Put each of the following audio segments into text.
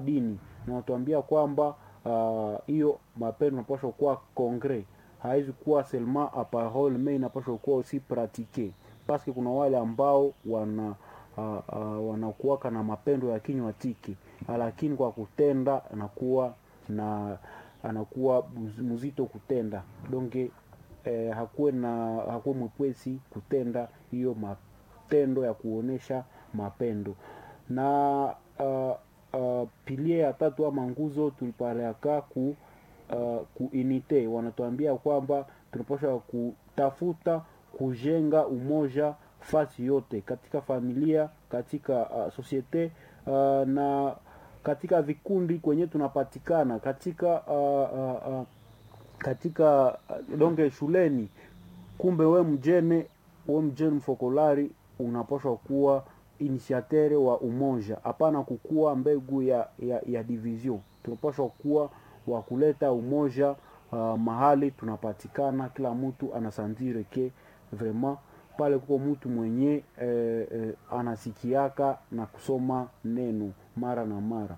dini na wanatuambia kwamba hiyo uh, mapendo inapaswa kuwa concret haizi kuwa seulement a parole mais inapaswa kuwa aussi pratique paske kuna wale ambao wana uh, uh, wanakuwaka na mapendo ya kinywa tiki lakini kwa kutenda anakuwa na anakuwa mzito kutenda donge eh, hakuwe na hakuwe mwepesi kutenda hiyo matendo ya kuonesha mapendo na uh, uh, pilie ya tatu ama nguzo tulipaleaka ku uh, kuinite wanatuambia kwamba tunapaswa kutafuta kujenga umoja fasi yote katika familia katika uh, sosiete uh, na katika vikundi kwenye tunapatikana katika uh, uh, uh, katika uh, donge shuleni kumbe we mjene we mjene mfokolari unapaswa kuwa initiatere wa umoja hapana kukuwa mbegu ya, ya, ya division tunapaswa kuwa wa kuleta umoja uh, mahali tunapatikana kila mtu anasandire ke vraiment pale kuko mtu mwenye eh, eh, anasikiaka na kusoma neno mara na mara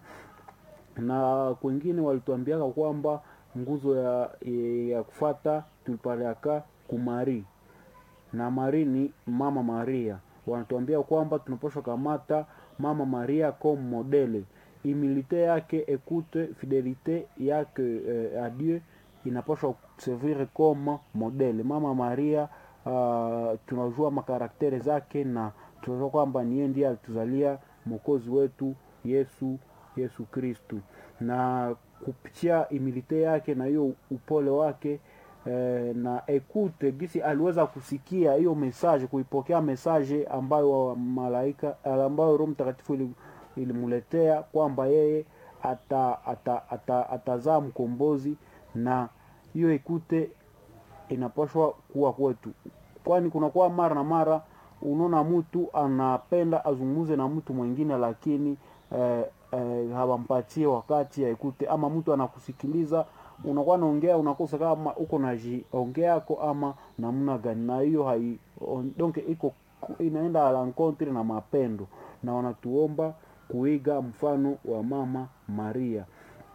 na kwengine walituambiaka kwamba nguzo ya, ya kufata tulipaleaka kumari na mari ni mama maria wanatuambia kwamba tunapaswa kamata mama maria comme modele humilite yake ekute fidelite yake eh, a dieu inapaswa servir comme modele mama maria uh, tunajua makaraktere zake na tunajua kwamba niye ndiye alituzalia mwokozi wetu yesu yesu kristu na kupitia imilite yake na hiyo upole wake eh, na ekute gisi aliweza kusikia hiyo mesaje kuipokea mesaje ambayo malaika ambayo roho mtakatifu ilimuletea kwamba yeye atazaa ata, ata, ata mkombozi na hiyo ekute inapashwa kuwa kwetu kwani kunakuwa mara na mara unaona mtu anapenda azungumze na mtu mwingine lakini eh, eh, hawampatie wakati aikute ama mtu anakusikiliza unakuwa naongea unakosa kama uko najiongeako ama namna gani na hiyo hai donc iko inaenda alankontre na mapendo na wanatuomba kuiga mfano wa mama maria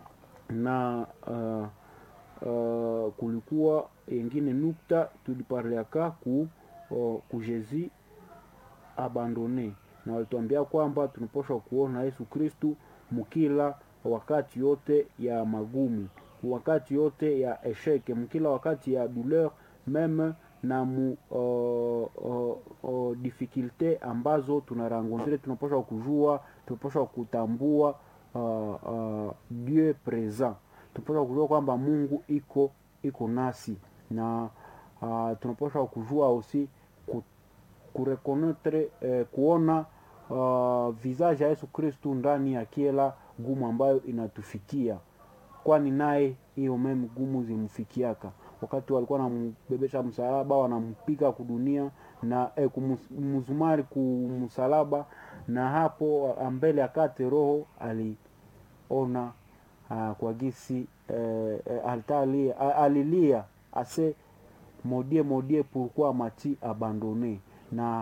na uh, uh, kulikuwa yengine nukta tuliparleaka ku uh, ku Jésus abandone na walituambia kwamba tunapaswa kuona Yesu Kristu mkila wakati yote ya magumu, wakati yote ya esheke, mkila wakati ya douleur meme na mu uh, uh, uh, difficulte ambazo tunarangontre, tunapaswa kujua, tunapaswa kutambua uh, uh, Dieu present, tunapaswa kujua kwamba Mungu iko iko nasi na uh, tunapaswa kujua aussi ku, kurekonetre eh, kuona uh, visage ya Yesu Kristu ndani ya kila gumu ambayo inatufikia, kwani naye hiyo meme gumu zimfikiaka wakati walikuwa wanambebesha msalaba wanampiga kudunia na eh, kumzumari kumsalaba, na hapo mbele akate roho aliona uh, kwa gisi eh, alitalia alilia ase modie modie pourquoi mati abandone na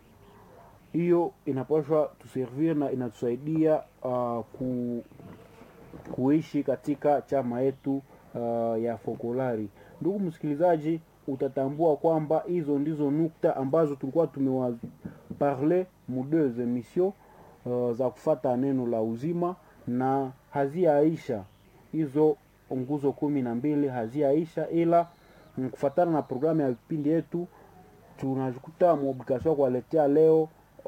hiyo inapaswa tuservir na inatusaidia uh, ku, kuishi katika chama yetu uh, ya Fokolari. Ndugu msikilizaji, utatambua kwamba hizo ndizo nukta ambazo tulikuwa tumewaparle mu deux emission uh, za kufata neno la uzima na haziaisha hizo nguzo kumi na mbili haziaisha, ila kufatana na programu ya vipindi yetu tunajikuta muoblikasio kuwaletea leo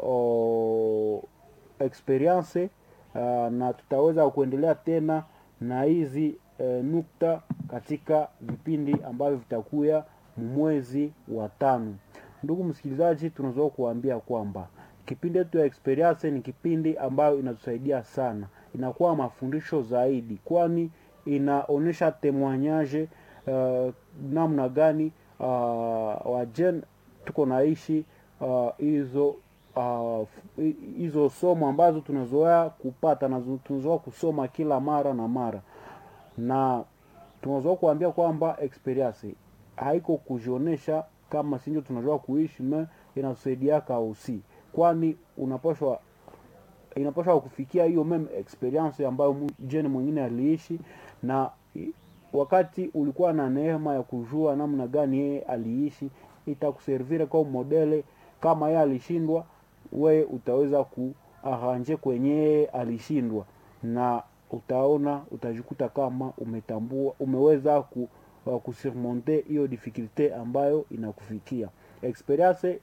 o, experience uh, na tutaweza kuendelea tena na hizi e, nukta katika vipindi ambavyo vitakuya mwezi wa tano. Ndugu msikilizaji, tunaweza kuambia kwamba kipindi yetu ya experience ni kipindi ambayo inatusaidia sana, inakuwa mafundisho zaidi, kwani inaonyesha temoignage uh, namna gani uh, wajen tuko naishi hizo uh, hizo uh, somo ambazo tunazoea kupata na tunazoea kusoma kila mara na mara, na tunazoea kuambia kwamba experience haiko kujionesha kama sinjo tunazoea kuishi me inatusaidiaka usi, kwani unapashwa inapaswa kufikia hiyo meme experience ambayo mu- jeni mwingine aliishi na i- wakati ulikuwa na neema ya kujua namna gani yeye aliishi itakuservire kwa modele kama yeye alishindwa we utaweza kuaranje kwenye yeye alishindwa na utaona utajikuta kama umetambua umeweza ku, uh, kusurmonte hiyo difficulte ambayo inakufikia experience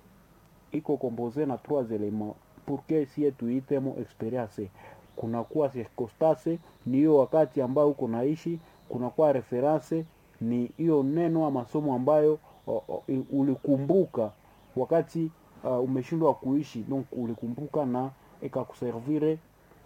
iko compose na trois éléments pour que sie tuitemo experience kunakuwa circonstance ni hiyo wakati ambayo uko naishi kunakuwa reference ni hiyo neno ama masomo ambayo o, o, i- ulikumbuka wakati uh, umeshindwa kuishi donc ulikumbuka na ikakuservire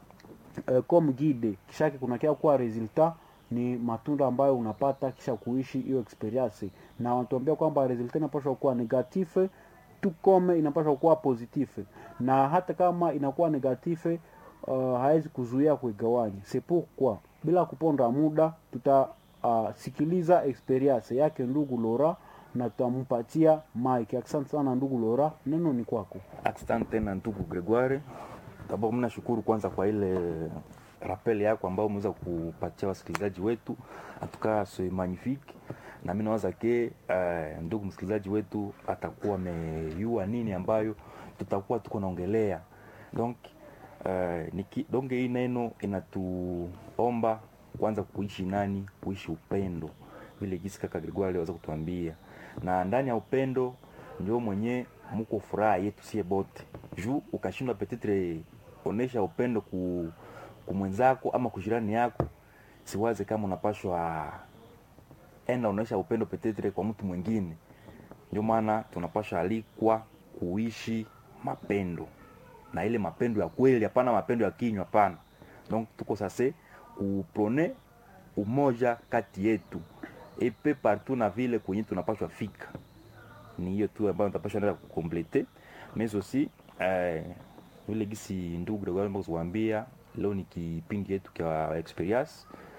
uh, comme guide kishake kunakia kuwa resultat ni matunda ambayo unapata kisha kuishi hiyo experience na wanatuambia kwamba resultat inapaswa kuwa negative tu comme inapaswa kuwa positive na hata kama inakuwa negative uh, hawezi kuzuia kuigawanya c'est pourquoi bila kuponda muda tutasikiliza uh, experience yake ndugu Lora na tutampatia mike asante sana ndugu Lora neno ni kwako Asante tena ndugu Gregoire. D'abord mimi nashukuru kwanza kwa ile rappel yako ambao umeweza kupatia wasikilizaji wetu atuka se magnifique na mimi nawaza ke uh, ndugu msikilizaji wetu atakuwa ameyua nini ambayo tutakuwa tuko naongelea donc uh, niki, donc hii neno inatuomba kwanza kuishi nani kuishi upendo vile jinsi kaka Gregoire aliweza kutuambia na ndani ya upendo ndio mwenye muko furaha yetu sie bote juu ukashindwa petetre onesha upendo ku, ku mwenzako ama kujirani yako siwaze kama unapashwa enda unaonyesha upendo petetre kwa mtu mwingine ndio maana tunapashwa alikwa kuishi mapendo na ile mapendo ya kweli hapana mapendo ya kinywa hapana donc tuko sase kuprone umoja kati yetu epe partout na vile kwenye tunapashwa fika ni hiyo tu ambayo nitapasha nenda kukomplete mais aussi eh, vile gisi ndugu Gregoire kuambia leo ni kipindi yetu kwa experience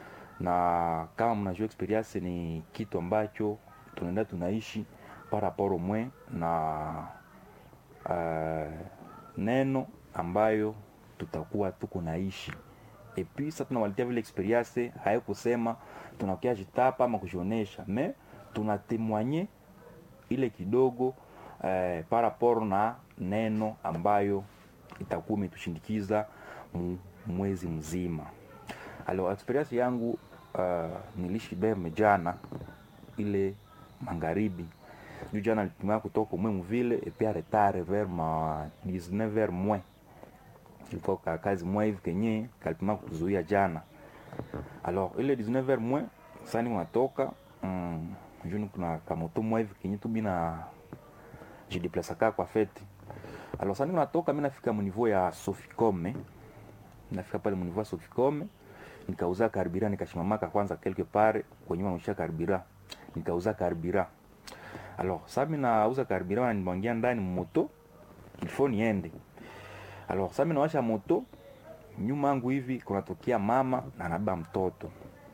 na kama mnajua experience ni kitu ambacho tunaenda tunaishi par rapport au moins na uh, neno ambayo tutakuwa tuko naishi epi sasa tunawaletea vile experience haikusema tunakia jitapa ama kujionesha me tunatemwanye ile kidogo eh, par rapport na neno ambayo itakuwa imetushindikiza mu- mwezi mzima alors experience yangu uh, nilishi beme jana ile magharibi juu jana nilitumia kutoka umwe vile epia retard vers ma 19 vers moins ilikuwa ka kazi mwa hivi kenye kalipima kutuzuia jana alors ile 19 vers moins sani unatoka mm, juni kuna kamoto mwa hivi kenye tu bina jideplaçaka kwa fete alors sani unatoka mi nafika mu ya soficome nafika pale mu ya soficome nikauza karbira nikashimamaka kwanza quelque part kwenye wanausha karbira nikauza karbira alors sa mi nauza karbira wananimwangia ndani moto ilfo niende alors sa mi nawasha moto nyuma yangu hivi kunatokea mama na nabeba mtoto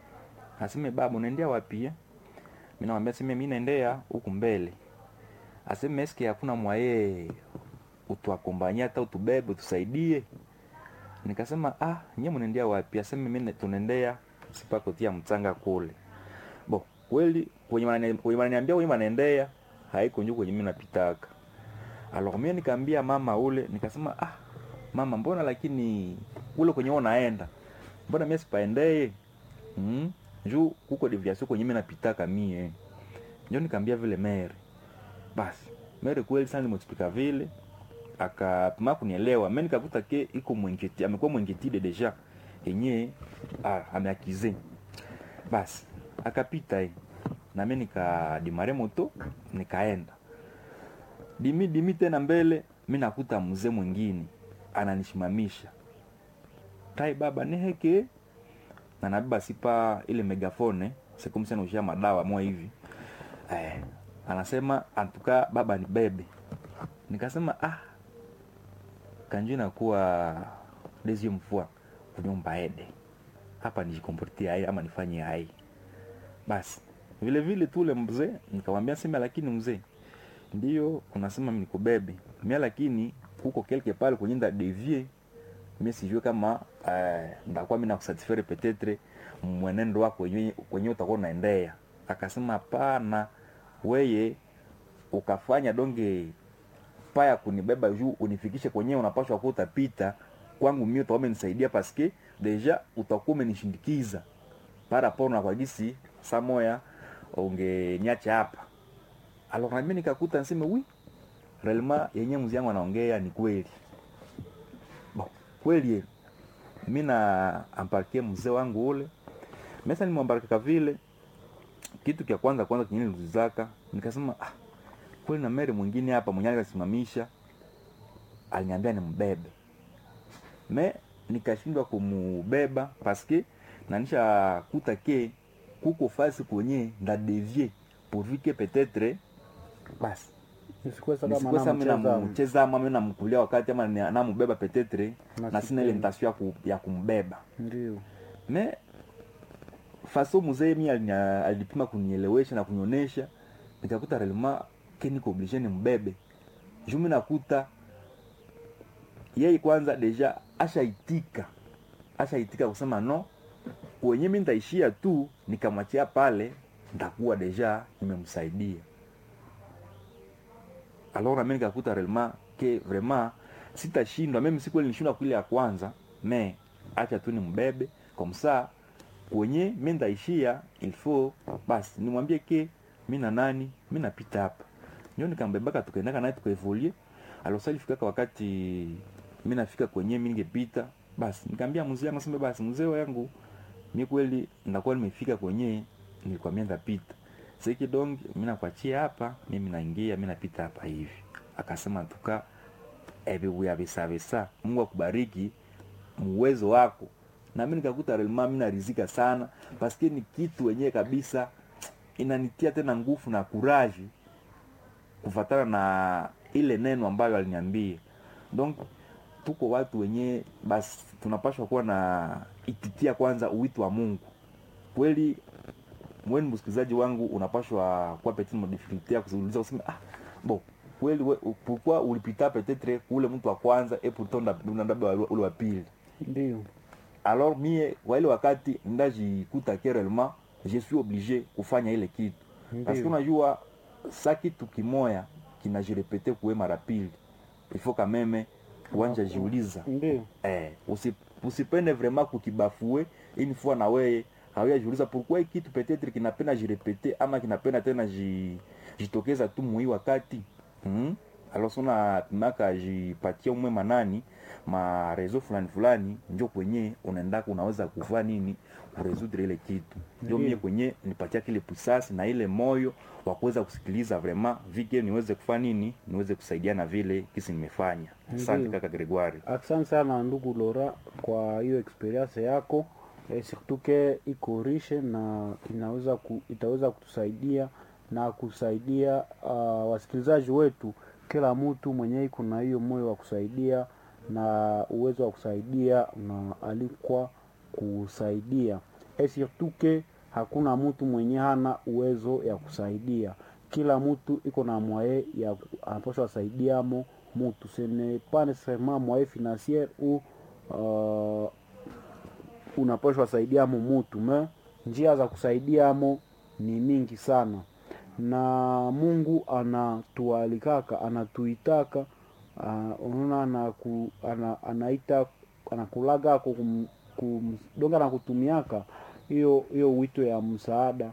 aseme baba unaendea wapi eh? mi namwambia seme mi naendea huku mbele aseme eske hakuna mwaye utuakombanyia hata utubebe utusaidie nikasema ah nyie mnaendea wapi aseme mi tunaendea sipakotia mchanga kule bo kweli kwenye wanani- kwenye wananiambia kwenye wanaendea haiko njuku kwenye mi napitaka alors mie nikaambia mama ule nikasema ah mama mbona lakini ule kwenye wewe unaenda mbona mie sipaendee mm? juu kuko deviation kwenye mi napitaka mie njo nikaambia vile mere basi mere kweli sana nimexplika vile akapima kunielewa me nikakuta ke iko mwenketi amekuwa mwenketide deja yenye ah, ameakize basi akapita hii nami nikadimare moto nikaenda dimi dimi tena mbele mi nakuta mzee mwingine ananishimamisha tai baba neheke na nabeba sipa ile megafone sekumsena ushia madawa mwa hivi eh, anasema antuka baba ni bebe nikasema ah kanju inakuwa deuxième fois kunyumba ede hapa nijikomportia hai ama nifanye hai basi vile vile tu ule mzee nikamwambia sema lakini mzee ndio unasema mimi nikubebe mimi lakini huko quelque part kwenye nda devie mi sijue kama uh, ndakuwa mi nakusatisfaire petetre mwenendo wako wenyewe wenyewe utakuwa unaendea akasema hapana weye ukafanya donge paya kunibeba juu unifikishe kwenyewe unapashwa kuwa utapita kwangu mimi utakuwa umenisaidia paske deja utakuwa umenishindikiza para po na kwa gisi saa moya ungeniacha hapa alors na mimi nikakuta niseme wi realement yenye mzi yangu anaongea ni kweli bon kweli mi na amparkie mzee wangu ule mesa nimwambarika vile kitu kya kwanza kwanza kinye nilizaka nikasema ah, kweli na mere mwingine hapa mwenye alikasimamisha aliniambia ni mbebe me nikashindwa kumubeba paske nanisha kuta ke kuko fasi kwenye ndadevie pourvu que peut-être basi Nisikuweza kama nisikuwesa mi namcheza namcheza ama mi namkulia wakati ama ni- namubeba peut-être Na na sina ile sipendi. ntasio ya, ku, ya kumbeba ndio me faso mzee mi alinya- alipima kunielewesha na kunionesha nikakuta relema ke niko oblige ni mbebe juu mi nakuta yeye kwanza deja ashaitika ashaitika kusema no kwenye mi nitaishia tu nikamwachia pale ntakuwa deja nimemsaidia alors nami nikakuta realement ke vraiment sitashindwa meme siku ile nilishindwa kuile ya kwanza me acha tu ni mbebe comme ça kwenye mi ndaishia il faut basi nimwambie ke mi na nani mi napita hapa ndio nikambebaka tukaendaka naye tukaevolie alosa ilifikaka wakati mi nafika kwenye mi ningepita basi nikaambia mzee yangu sema basi mzee wangu mi kweli ndakuwa nimefika kwenye nilikwambia ndapita seki donge mi nakwachia hapa mimi naingia mi napita hapa hivi akasema tuka evibuya visavisa mungu akubariki muwezo wako na mi nikakuta relema mi narizika sana paske ni kitu wenyewe kabisa inanitia tena nguvu na kuraji kufatana na ile neno ambayo aliniambia donc tuko watu wenyewe basi tunapashwa kuwa na ititia kwanza uwito wa mungu kweli mweni msikilizaji wangu unapashwa kuwa petit modifikulté ya kuziuliza useme ah bo kweli we- pourquoi ulipita peut-être kule mtu wa kwanza et pourtant nda- ndabeba ule wa pili ndio alors mie kwa ile wakati ndajikuta ke réellement je suis obligé kufanya ile kitu parce que ndio unajua sa kitu kimoya kinajirepete kuwe mara pili il faut quand même uanja jiuliza ndio eh, usi, usipende vraiment kukibafue une fois na weye hawia jiuliza pourquoi hii kitu peut-être kinapenda jirepete ama kinapenda tena ji, jitokeza tu mui wakati hmm? alors sona pimaka jipatia umwe manani marezo fulani fulani njo kwenye unaendaka unaweza kuvaa nini kuresudre ile kitu ndio Ndiyo. mie kwenye nipatia kile pusasi na ile moyo wa kuweza kusikiliza vraiment vike niweze kufanya nini niweze kusaidiana vile kisi nimefanya asante Ndiyo. kaka Gregoire asante sana ndugu Lora kwa hiyo experience yako eh, surtout ke iko riche na inaweza ku, itaweza kutusaidia na kusaidia uh, wasikilizaji wetu kila mtu mwenyewe iko na hiyo moyo wa kusaidia na uwezo wa kusaidia na alikwa kusaidia et surtout ke hakuna mtu mwenye hana uwezo ya kusaidia kila mtu iko na mwaye ya anapaswa asaidiamo mutu ce n'est pas nécessairement moyen financier ou uh, unapashwa saidiamo mutu me njia za kusaidiamo ni mingi sana na mungu anatualikaka anatuitaka uh, unaona anaku, ana, anaita anakulagako kum, kum, donga nakutumiaka hiyo hiyo wito ya msaada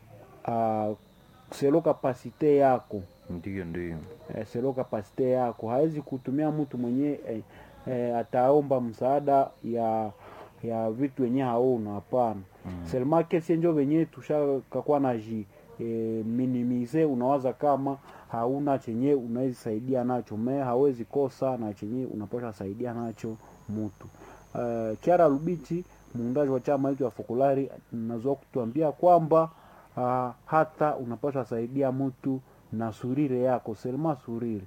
uh, selo kapasite yako ndiyo ndiyo eh, selo kapasite yako hawezi kutumia mtu mwenye eh, eh, ataomba msaada ya ya vitu wenye hauna hapana mm. selma kesi njo venye tushakakuwa na ji eh, minimize unawaza kama hauna chenye unawezi saidia nacho me hawezi kosa na chenye unapasha saidia nacho mutu uh, kiara lubichi muundaji wa chama hicho ya fokulari nazoa kutuambia kwamba uh, hata unapaswa saidia mtu na surire yako selma surire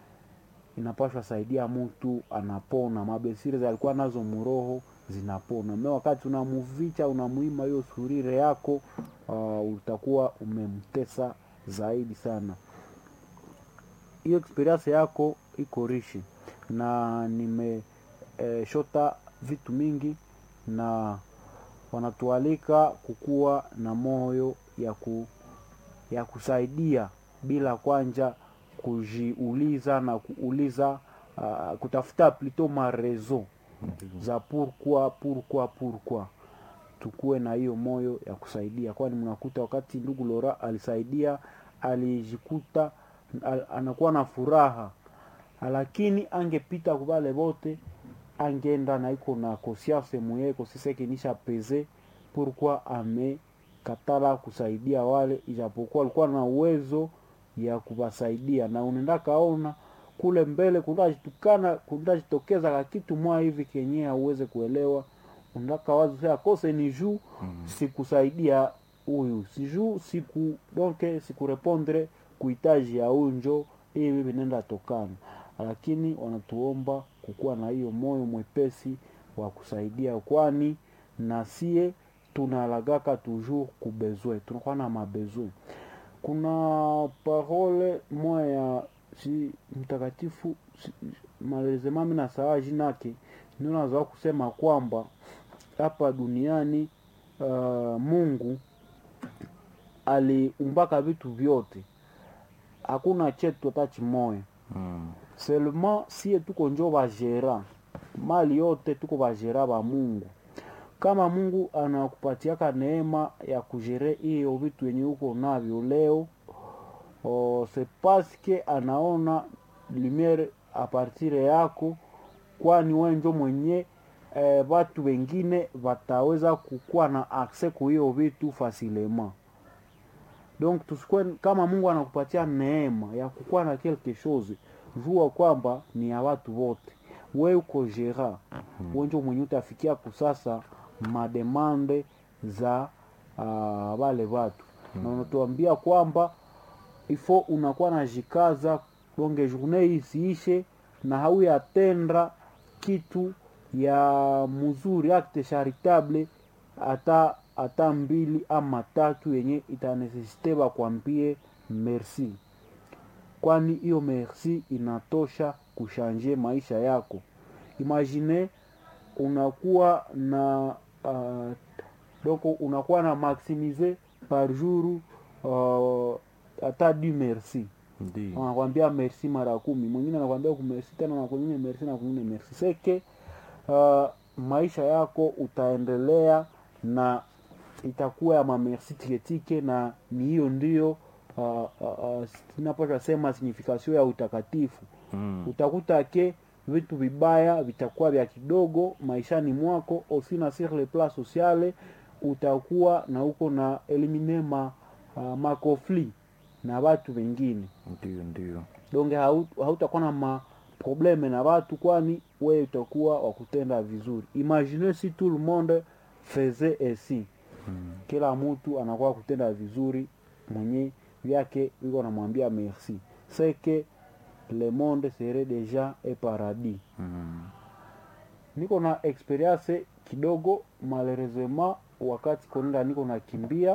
inapaswa saidia mtu anapona mabesire alikuwa nazo muroho zinapona me wakati unamuvicha unamuima hiyo surire yako uh, utakuwa umemtesa zaidi sana hiyo experience yako iko rishi na nime eh, shota vitu mingi na wanatualika kukuwa na moyo ya, ku, ya kusaidia bila kwanja kujiuliza na kuuliza uh, kutafuta plito marezo za pourquoi pourquoi pourquoi tukuwe na hiyo moyo ya kusaidia, kwani mnakuta wakati ndugu Lora alisaidia alijikuta al, anakuwa na furaha, lakini angepita kubale wote angeenda na iko na conscience muyeko siseke nisha peze pourquoi amekatala kusaidia wale, ijapokuwa alikuwa na uwezo ya kuwasaidia, na unaenda kaona kule mbele kundajitukana kundajitokeza ka kitu mwa hivi kenye auweze kuelewa undaka wazo sasa kose ni juu Mm. sikusaidia huyu si juu siku donke sikurepondre kuhitaji ya huyu njo hivi vinaenda tokana, lakini wanatuomba kukuwa na hiyo moyo mwepesi wa kusaidia, kwani na sie tunalagaka toujours kubezwe, tunakuwa na mabezwe. Kuna parole moya ya si mtakatifu si, malezema mina sawa jinake ndio nazoa kusema kwamba hapa duniani uh, Mungu aliumbaka vitu vyote, hakuna chetu hata chimoya Mm. seulement sie tuko njo bajera mali yote tuko bajera ba Mungu. Kama Mungu anakupatiaka neema ya kujere hiyo vitu yenye uko navyo leo, oh, c'est parce que anaona lumiere a partir yako, kwani wewe njo mwenye eh, watu wengine wataweza kukuwa na access ku hiyo vitu facilement. Donc tusikwe kama Mungu anakupatia neema ya kukuwa na quelque chose, jua kwamba ni ya watu wote. We uko gera we njo mwenye utafikia kusasa mademande za uh, wale watu na unatuambia kwamba ifo unakuwa na jikaza bonge journée hii isiishe na hauyatenda kitu ya mzuri acte charitable hata hata mbili ama tatu yenye itanesesite bakwambie merci, kwani hiyo merci inatosha kushanje maisha yako. Imagine unakuwa na uh, doko unakuwa na maximize par jour uh, hata du merci Ndio. anakwambia merci mara kumi, mwingine anakwambia kumersi tena na kwingine merci na kwingine merci seke. Uh, maisha yako utaendelea na itakuwa ya mamersi tiketike, na ni hiyo ndio uh, uh, uh, napasha sema signification ya utakatifu. Mm. Utakuta ke vitu vibaya vitakuwa vya kidogo maishani mwako, aussi na sur le plan sociale utakuwa na uko na elimine ma, uh, makofli na watu wengine Ndio, ndio. donge hau- hautakuwa na maprobleme na watu, kwani wewe utakuwa wa kutenda vizuri. Imagine si tout le monde faisait ainsi, Mm. kila mtu anakuwa kutenda vizuri, mwenye vyake iko namwambia merci, c'est que le monde serait déjà un paradis. Mm. Niko na experience kidogo, malheureusement wakati konenda niko nakimbia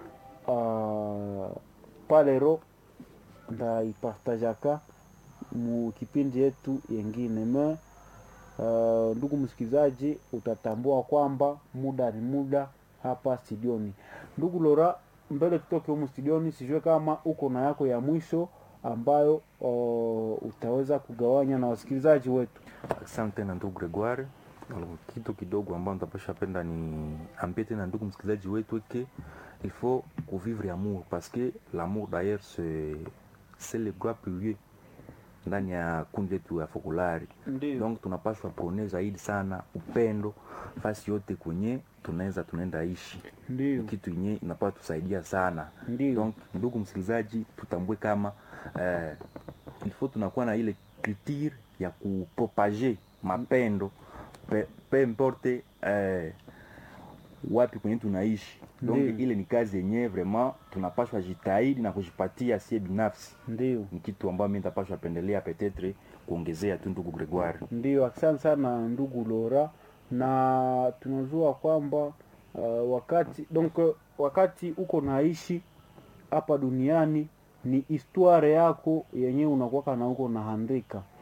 uh, palero ndaipartajaka mu kipindi yetu yengine me uh, ndugu msikilizaji, utatambua kwamba muda ni muda hapa studioni. Ndugu Lora, mbele tutoke humu studioni, sijue kama uko na yako ya mwisho ambayo uh, utaweza kugawanya na wasikilizaji wetu. Asante tena ndugu Gregoire. Alors, kitu kidogo ambao nitapasha penda ni ambie tena ndugu msikilizaji wetu ke il faut kuvivre amour parce que l'amour d'ailleurs c'est c'est le grand pilier ndani ya kundi letu ya Fokolari. Ndio, Donc tunapaswa prone zaidi sana upendo fasi yote kwenye tunaweza tunaenda ishi, ndio, kitu yenye inapaswa tusaidia sana. ndio, Donc ndugu msikilizaji, tutambue kama eh, il faut tunakuwa na ile culture ya kupropager mapendo pe, pe importe eh, wapi kwenye tunaishi. Donc Ndiyo. ile ni kazi yenyewe vraiment tunapaswa jitahidi na kujipatia sie binafsi. ndio. Ni kitu ambayo mimi nitapaswa pendelea petetre kuongezea tu ndugu Gregoire. Ndio, asante sana ndugu Lora, na tunajua kwamba uh, wakati donc wakati uko naishi hapa duniani ni historia yako yenyewe unakuwaka na uko nahandika.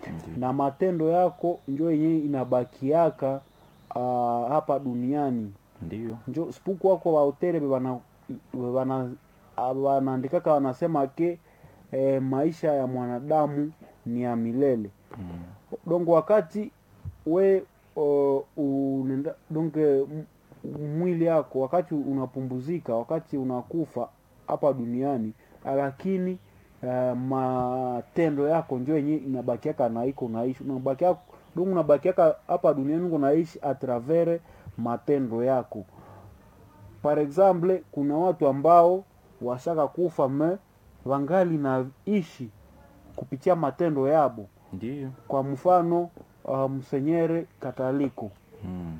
Ndiyo. na matendo yako njo yenyewe inabakiaka uh, hapa duniani Ndiyo. njo sipuku wako wahotere bana bana wanaandikaka wanasema ke eh, maisha ya mwanadamu ni ya milele Mm. donc wakati we uh, unenda donc eh, m- mwili yako wakati unapumbuzika wakati unakufa hapa duniani lakini uh, matendo yako njo yenye inabakiaka na iko naishi unabakia donc unabakiaka hapa duniani uko naishi a travers matendo yako par exemple kuna watu ambao washaka kufa me wangali naishi kupitia matendo yabo Ndiyo. kwa mfano uh, msenyere kataliko Mm.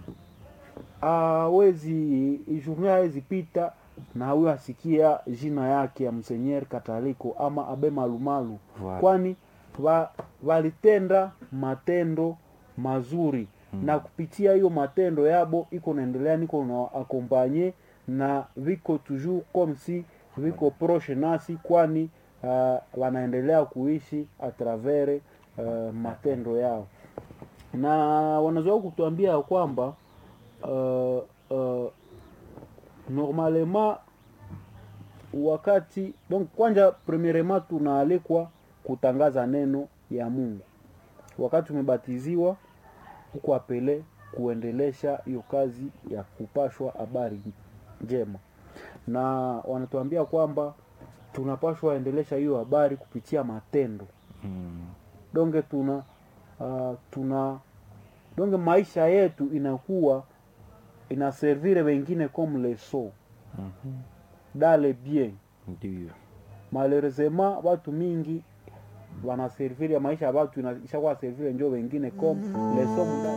awezi journée hawezi pita na huyo asikia jina yake ya msenyere kataliko ama abe malumalu Voilà. kwani wa, walitenda matendo mazuri Mm. na kupitia hiyo matendo yabo iko naendelea niko na akompanye na viko toujours comme si viko proche nasi kwani uh, wanaendelea kuishi a travers uh, matendo yao na wanazoea kutuambia ya kwamba uh, uh, normalement wakati donc kwanja premierement tunaalikwa kutangaza neno ya mungu wakati umebatiziwa huko apele kuendelesha hiyo kazi ya kupashwa habari njema na wanatuambia kwamba tunapashwa endelesha hiyo habari kupitia matendo Mm. donge tuna uh, tuna donge maisha yetu inakuwa inaservire wengine comme leso Mhm. dale bien Ndiyo. malheureusement watu mingi wanaservire maisha ya watu ina- ishakuwa servire njo wengine comme leso